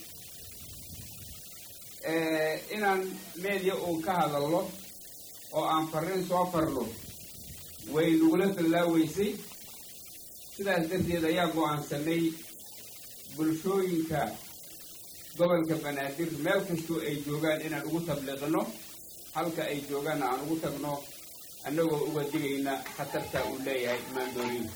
inaan media uun ka hadalno oo aan farriin soo farno way nagula fallaaweysay sidaas darteed ayaa go'aansanay bulshooyinka gobolka banaadir meel kastoo ay joogaan inaan ugu tabliiqino halka ay joogaanna aan ugu tagno annagoo uga digayna khatarta uu leeyahay maandooriinka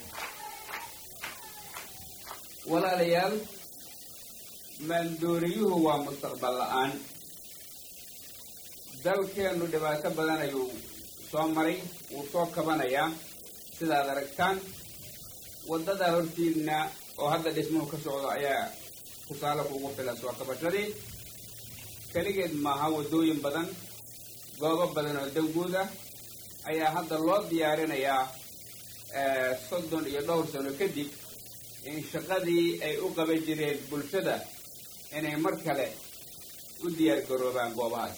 walaalayaal maandooriyuhu waa mustaqbal la-aan dalkeennu dhibaato badan ayuu soo maray wuu soo kabanayaa sidaad aragtaan waddadaa hortiinna oo hadda dhismuhu ka socdo ayaa tusaale kugu filan soo kabashadii keligeed maaha waddooyin badan goobo badan oo danguud ah ayaa hadda loo diyaarinayaa soddon iyo dhowr sano kadib in shaqadii ay u qaban jireen bulshada inay mar kale u diyaar garoobaan goobahaas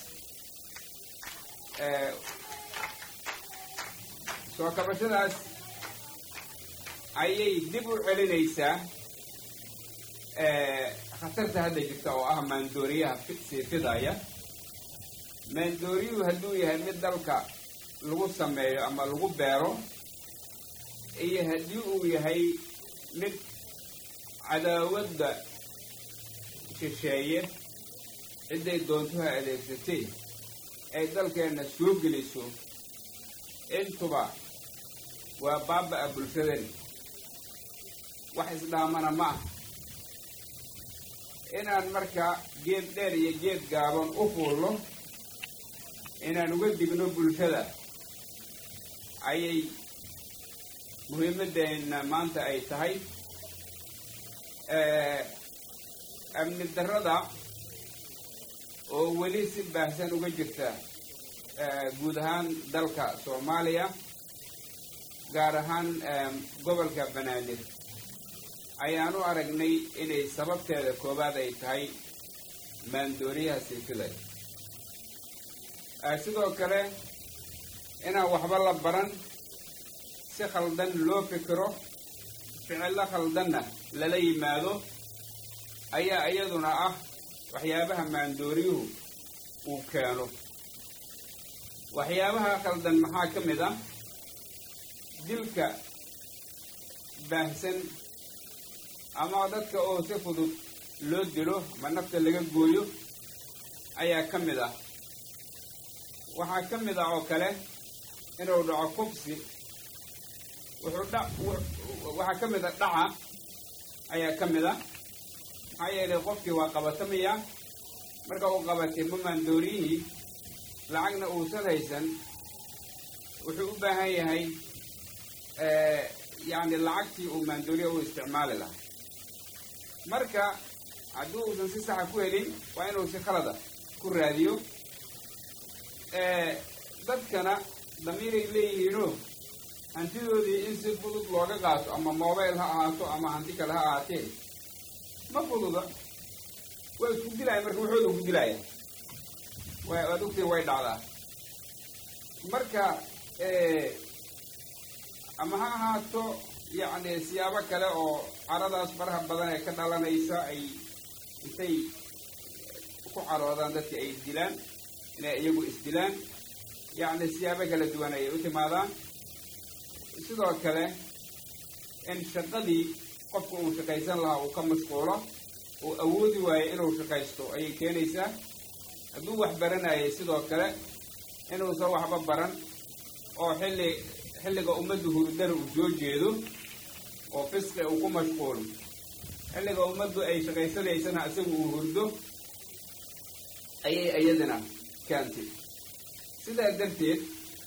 soo kabashadaas ayay dib u celinaysaa khatarta hadda jirta oo ah maandooriyaha sii fidaya maandooriyuhu hadduu yahay mid dalka lagu sameeyo ama lagu beero iyo haddii uu yahay mid cadaawadda shisheeye cidday doontuha adeegsatay ay dalkeenna soo geliso intuba waa baaba-a bulshadani wax isdhaamana ma ah inaan marka geed dheer iyo geed gaaban u fuulno inaan uga digno bulshada ayay muhiimaddeena maanta ay tahay amni darrada oo weli si baahsan uga jirta guud ahaan dalka soomaaliya gaar ahaan gobolka banaadir ayaan u aragnay inay sababteeda koowaad ay tahay maandooriyaha siifilay sidoo kale inaan waxba la baran si khaldan loo fikiro ficillo khaldanna lala yimaado ayaa iyaduna ah waxyaabaha maandooriyuhu uu keeno waxyaabaha khaldan maxaa ka mid ah dilka baahsan ama dadka oo si fudud loo dilo ma nafta laga gooyo ayaa ka mid ah waxaa ka mid ah oo kale inuu dhaco kufsi wuxuu dha waxaa ka mid a dhaca ayaa ka mid a maxaa yeelay qofkii waa qabatamaya marka uu qabatay mamaandooriyihii lacagna uusan haysan wuxuu u baahan yahay yacni lacagtii uu maandooriya u isticmaali lahaa marka haddii uusan si saxa ku helin waa inuu si khalada ku raadiyo dadkana damiiray leeyihiinoo hantidoodii in si fudud looga qaato ama mobile ha ahaato ama hanti kale ha ahaatee ma fududa waa isku dilaya marka waxooda ku dilaya wa waad ogtiin way dhacdaa marka ama ha ahaato yacni siyaabo kale oo caradaas faraha badan ee ka dhalanaysa ay intay ku caroodaan dadkii ay isdilaan inay iyagu isdilaan yacni siyaabo kala duwan ayay u timaadaan sidoo kale in shaqadii qofka uu shaqaysan lahaa uu ka mashquulo uu awoodi waayo inuu shaqaysto ayay keenaysaa hadduu wax baranayay sidoo kale inuusan waxba baran oo xilli xilliga ummaddu hurdana uu soo jeedo oo fisqi uu ku mashquulo xilliga ummaddu ay shaqaysanaysana isagu uu hurdo ayay iyadana keentay sidaa darteed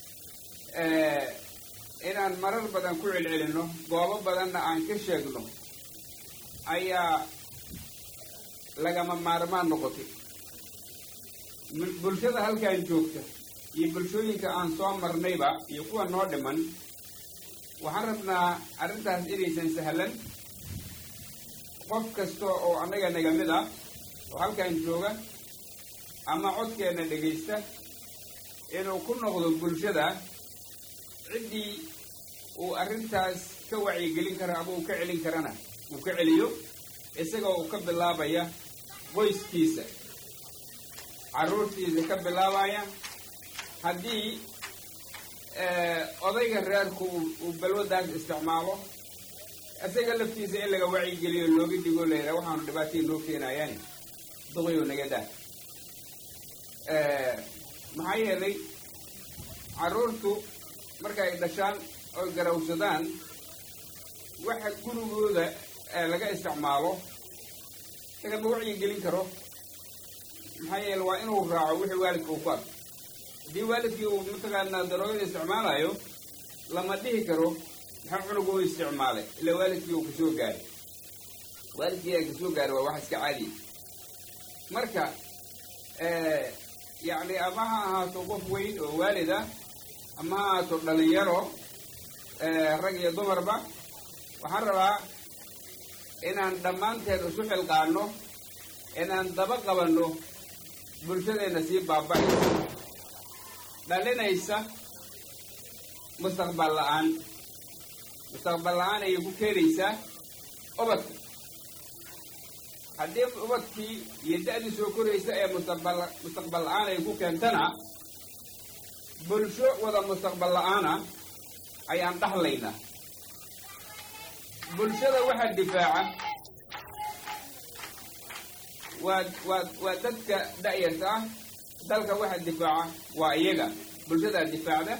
inaan marar badan ku celcelinno goobo badanna aan ka sheegno ayaa lagama maarmaan noqotay bulshada halkan joogta iyo bulshooyinka aan soo marnayba iyo kuwa noo dhiman waxaan rabnaa arrintaas inaysan sahlan qof kasta oo annaga naga mid ah oo halkan jooga ama codkeenna dhegaysta inuu ku noqdo bulshada ciddii uu arrintaas ka wacyigelin kara ama uu ka celin karana uu ka celiyo isagoo uu ka bilaabaya qoyskiisa carruurtiisa ka bilaabaya haddii odayga reerku uu balwaddaas isticmaalo isaga laftiisa in laga wacyigeliyo looga digo layidhaha waxaanu dhibaataya noo keenayaan duqayo naga daa maxaa yeelay carruurtu marka ay dhashaan oy garawsadaan waxa gurigooda laga isticmaalo lagama wacyi gelin karo maxaa yeele waa inuu raaco wixii waalidka uu ku arko haddii waalidkii uu mataqaanaa daroogada isticmaalayo lama dhihi karo maxaa cunugu u isticmaalay ilaa waalidkii uu kasoo gaaray waalidkii aa kasoo gaaray waa wax iska caadiya marka yacni ama ha ahaato qof weyn oo waalid ah ama ha ahaato dhalinyaro rag iyo dumarba waxaan rabaa inaan dhammaanteen isu xilqaano inaan daba qabanno bulshadeenna sii baaba'aysa dhalinaysa mustaqbal la-aan mustaqbal la-aan ayay ku keenaysaa ubadka haddii ubadkii iyo da-dii soo koraysa ee mustaqbal mustaqbal la-aan ay ku keentana bulsho wada mustaqbal la-aana ayaan dhahlaynaa bulshada waxaa difaaca waa waa waa dadka da-yarta ah dalka waxaa difaaca waa iyaga bulshadaa difaacda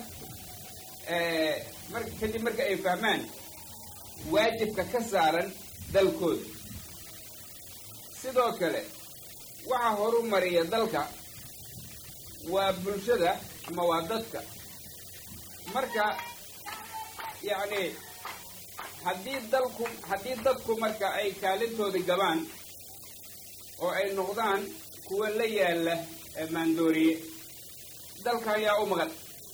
mar kadib marka ay fahmaan waajibka ka saaran dalkooda sidoo kale waxaa horu mariya dalka waa bulshada ama waa dadka marka yacni haddii dalku haddii dadku marka ay kaalintoodii gabaan oo ay noqdaan kuwa la yaalla maandooriye dalka ayaa u maqan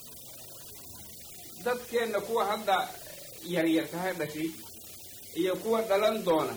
dadkeenna kuwa hadda yaryarkaha dhashay iyo kuwa dhalan doona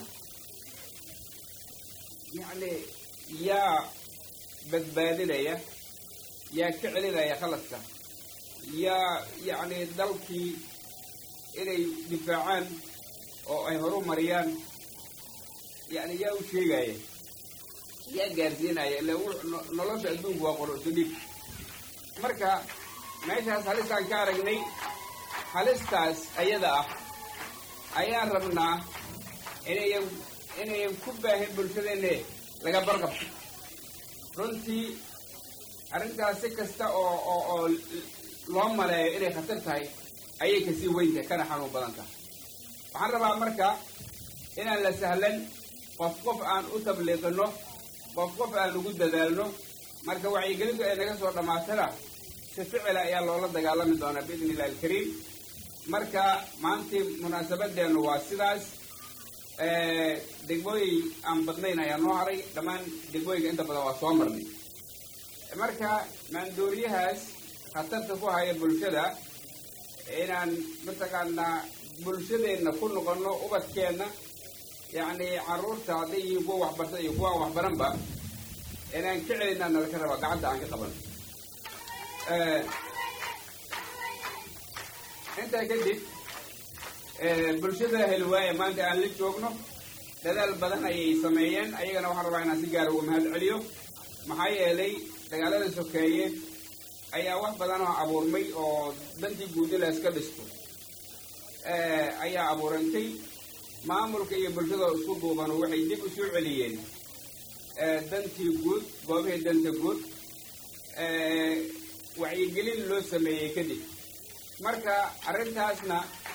yacni yaa badbaadinaya yaa ka celinaya khaladka yaa yacni dalkii inay difaacaan oo ay horu mariyaan yacni yaa u sheegaya yaa gaarsiinaya ila nolosha adduunku waa qororto dhib marka meeshaas halistaan ka aragnay halistaas ayada ah ayaan rabnaa inayan inayan ku baahin bulshadeenne laga barqabto runtii arrintaas si kasta oo oo oo loo maleeyo inay khatar tahay ayay kasii weyntahay kana xanuun badan tahay waxaan rabaa marka inaan la sahlan qof qof aan u tabliiqino qof qof aan ugu dadaalno marka wacyigelintu ay naga soo dhammaatana si ficila ayaa loola dagaalami doonaa biidni illahi alkariim marka maantii munaasabadeennu waa sidaas degmooyin aan badnayn ayaa noo haray dhammaan degmooyinka inta badan waa soo marnay marka maandooriyahaas khatarta ku haya bulshada inaan mataqaanaa bulshadeenna ku noqono ubadkeenna yacni carruurta hadday yihiin kuwa waxbarta iyo kuwa aan waxbaranba inaan ka celinaa nalaka rabaa gacanta aan ka qabano intaa kadib bulshada helwaaya maanta aan la joogno dadaal badan ayay sameeyeen ayagana waxaan rabaa inaan si gaara uga mahad celiyo maxaa yeelay dagaalada sokeeye ayaa wax badan oo abuurmay oo dantii guud in la iska dhisto ayaa abuurantay maamulka iyo bulshada isku duuban waxay dib u soo celiyeen dantii guud goobihii danta guud wacyigelin loo sameeyey kadib marka arrintaasna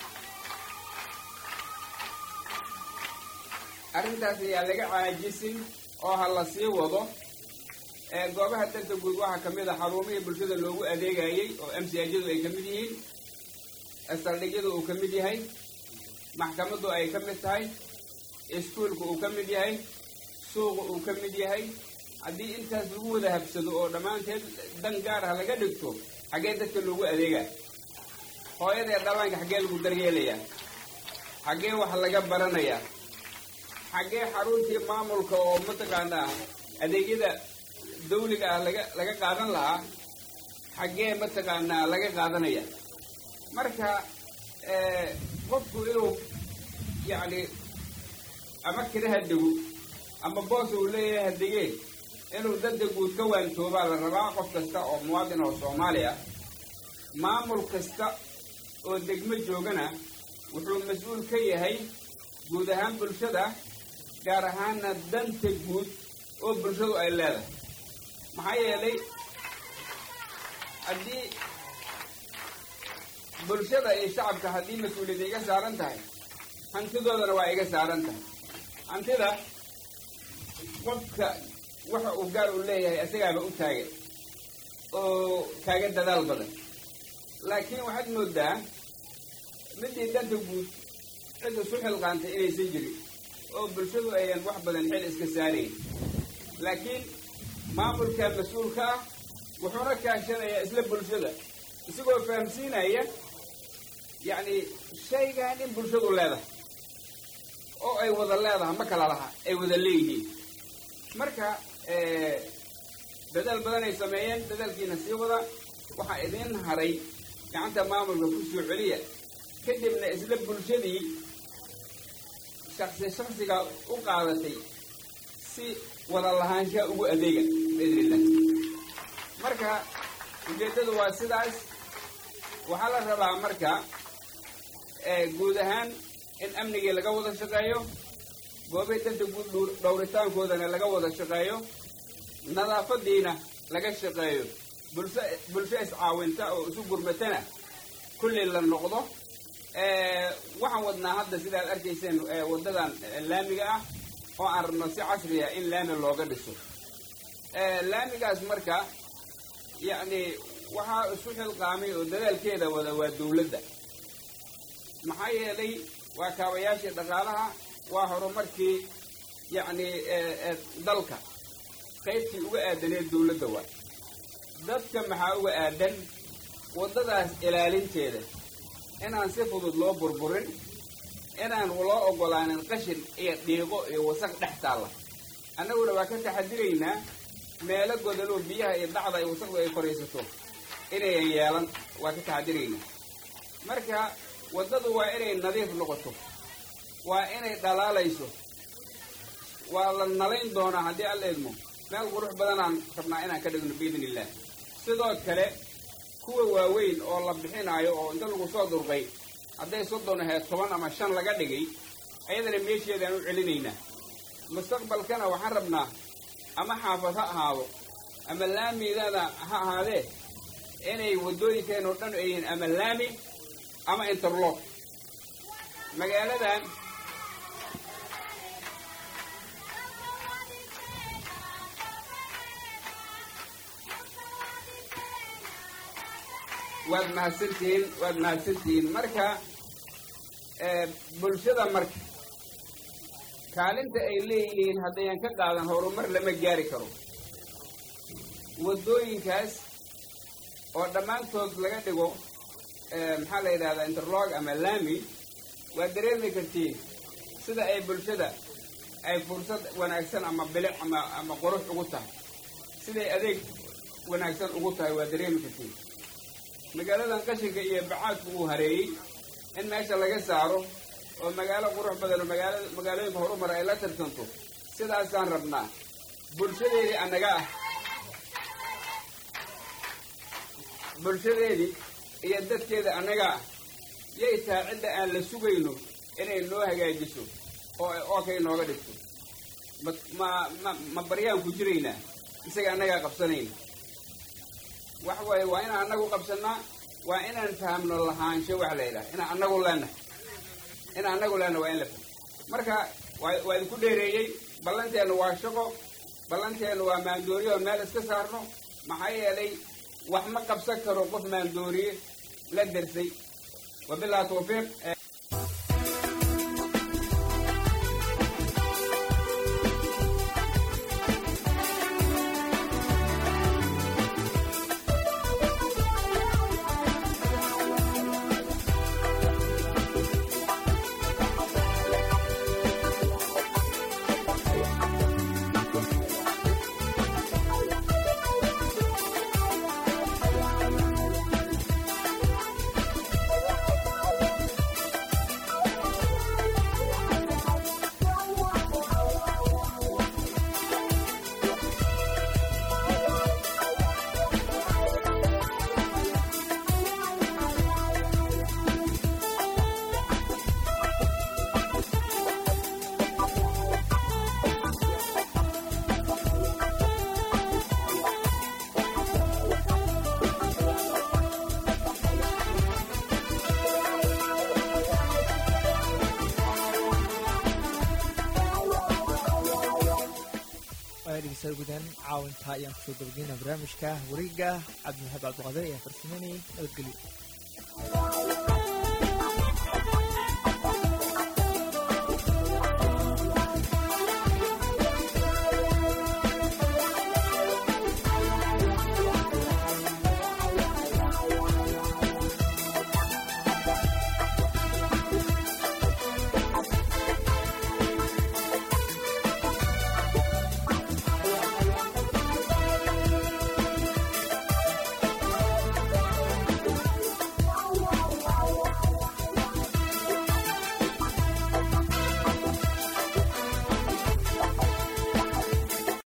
arrintaas ayaa laga caajisin oo ha la sii wado goobaha danta guud waxaa ka mid a xarumihii bulshada loogu adeegayey oo m c ajadu ay ka mid yihiin saldhigyadu uu ka mid yahay maxkamaddu ay ka mid tahay iskuulka uu ka mid yahay suuqa uu ka mid yahay haddii intaas lagu wada habsado oo dhammaanteed dan gaar ah laga dhigto xaggee dadka loogu adeegaa hooyadee dhallaanka xaggee lagu daryeelayaa xaggee wax laga baranayaa xaggee xaruntii maamulka oo mataqaanaa adeegyada dawliga ah laga laga qaadan lahaa xaggee mataqaanaa laga qaadanaya marka qofku inuu yacni ama kiraha dego ama boos uu leeyahay hadegee inuu danta guud ka waantoobaa la rabaa qof kasta oo muwaadin oo soomaali ah maamul kasta oo degmo joogana wuxuu mas-uul ka yahay guud ahaan bulshada gaar ahaana danta guud oo bulshadu ay leedahay maxaa yeelay haddii bulshada iyo shacabka haddii mas-uuliyadda iga saaran tahay hantidoodana waa iga saaran tahay hantida qofka waxa uu gaar u leeyahay isagaaba u taagan oo kaaga dadaal badan laakiin waxaad moodaa midii danta guud cid isu xilqaantay inaysan jirin oo bulshadu ayan wax badan xil iska saarayn laakiin maamulka mas-uulka ah wuxuuna kaashanayaa isla bulshada isagoo fahamsiinaya yacni shaygan in bulshadu leedahay oo ay wada leedahay ma kala laha ay wada leeyihiin marka dadaal badan ay sameeyeen dadaalkiina sii wada waxaa idiin haray gacanta maamulka ku soo celiya kadibna isla bulshadii shaksi shaksiga u qaadatay si wada lahaanshaha ugu adeega biidn illah marka ujeeddadu waa sidaas waxaa la rabaa marka guud ahaan in amnigii laga wada shaqeeyo goobay danta guud dhowritaankoodana laga wada shaqeeyo nadaafadiina laga shaqeeyo bulsho bulsho iscaawinta oo isu gurmatana kulli la noqdo waxaan wadnaa hadda sidaad arkayseen waddadan laamiga ah oo aan rabno si casriya in laami looga dhiso laamigaas marka yacni waxaa isu xilqaamay oo dadaalkeeda wada waa dawladda maxaa yeelay waa kaabayaashii dhaqaalaha waa horumarkii yacni dalka qaybtii uga aadaneed dawladda waa dadka maxaa uga aadan waddadaas ilaalinteeda inaan si fudud loo burburin inaan loo oggolaanin qashin iyo dhiiqo iyo wasaq dhex taalla annaguna waa ka taxadiraynaa meelo godoloo biyaha iyo dhacda ay wasaqdu ay koraysato inayan yeelan waa ka taxadiraynaa marka waddadu waa inay nadiif noqoto waa inay dhalaalayso waa la nalayn doonaa haddii alla idmo meel qurux badanaan rabnaa inaan ka dhigno biidn illah sidoo kale kuwa waaweyn oo la bixinaayo oo inta lagu soo durqay hadday soddon ahayd toban ama shan laga dhigay ayadana meesheedaan u celinaynaa mustaqbalkana waxaan rabnaa ama xaafad ha ahaado ama laamidana ha ahaadee inay waddooyinkeen oo dhan ayihiin ama laami ama interlock magaaladan waad mahadsantihiin waad mahadsantihiin marka bulshada marka kaalinta ay leeyihiin haddayan ka qaadan horumar lama gaari karo waddooyinkaas oo dhammaantood laga dhigo maxaa la yidhahdaa interlog ama laami waad dareemi kartiin sida ay bulshada ay fursad wanaagsan ama bilic ama ama qurux ugu tahay siday adeeg wanaagsan ugu tahay waad dareemi kartiin magaaladan qashinka iyo bacaadku uu hareeyey in meesha laga saaro oo magaalo qurux badan oo magaala magaalooyinka horumar ay la tartanto sidaasaan rabnaa bulshadeedii annaga ah bulshadeedii iyo dadkeeda annaga ah yay tahay cidda aan la sugayno inay noo hagaajiso oo ay ookay nooga dhigto ma ma ma ma baryaan ku jiraynaa isaga annagaa qabsanayna wax waaye waa inaan annagu qabsannaa waa inaan fahamno lahaansho wax la yidhaha inaan annagu leenahay inaan annagu leenahay waa in la fahmo marka waa waa idinku dheereeyey ballanteennu waa shaqo ballanteennu waa maandooriye oo meel iska saarno maxaa yeelay wax ma qabsan karo qof maandooriye la dersay wabillahi tawfiiq dhegeystayaal gudan caawintaa ayaan kusoo gabageyna barnaamijka wareega cabdiwaxaab cabdiqaadir ayaa farsameynayay nabadgelyo